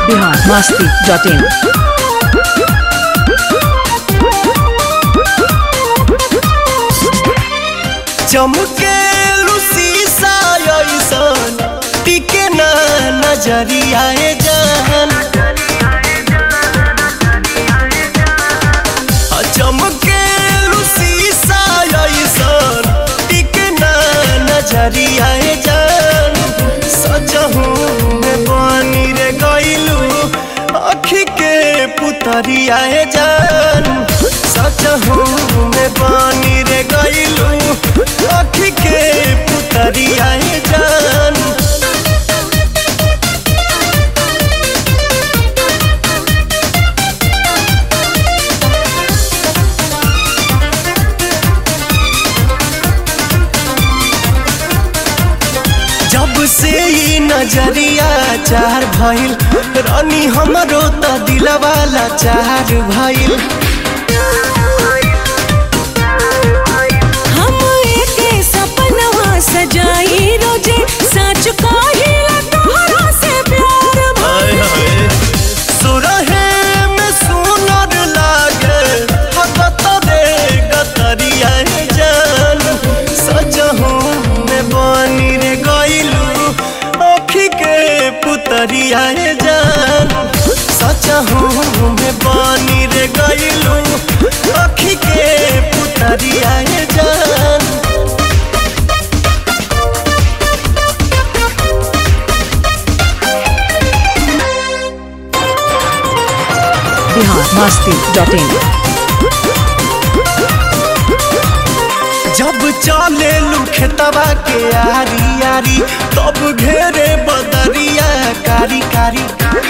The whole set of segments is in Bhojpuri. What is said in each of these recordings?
बिहार मस्ती डॉट इन चमके शीशा ऐसन टिके ना नजरिया जान चमके शीशा ऐसन टिके ना नजरिया जान सजहू में बनी रे गइलू अखी के पुतरिया जान सजहू में बनी रे गइलू अखी के पुतरिया जान जब से ई नजरिया चार भइल रानी हमरो त दिलवाला चार भइल हम एके सपनवा सजाई रोजे सच कहिला तोहरा से प्यार भइल सुरहे में सुनर लागे हगत रे गतरिया जान सजहू में बनी रे गइलू अखी के पुतरिया जान सजहू में बनी रे गइलू अखी के पुतरिया जान बिहार मस्ती डॉट इन जब चले खेतवा के आरी आरी तब घेरे बदरिया कारी कारी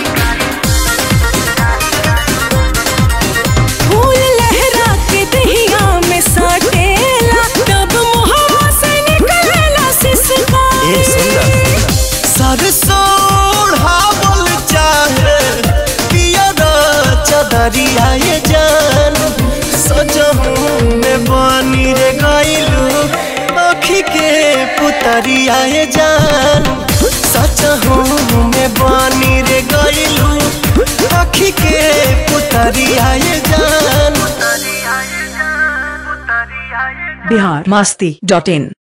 फूल लहरा के दहिया में साटेला तब मुहवा से निकलेला सिसकारी सरसों ओढ़ावल चाहे पियर चदरिया ये जान सजहू में बनी रे गइलू अखी के पुतरिया ये जान सजहू में बनी रे गइलू अखी के पुतरिया ये जान बिहार मस्ती डॉट इन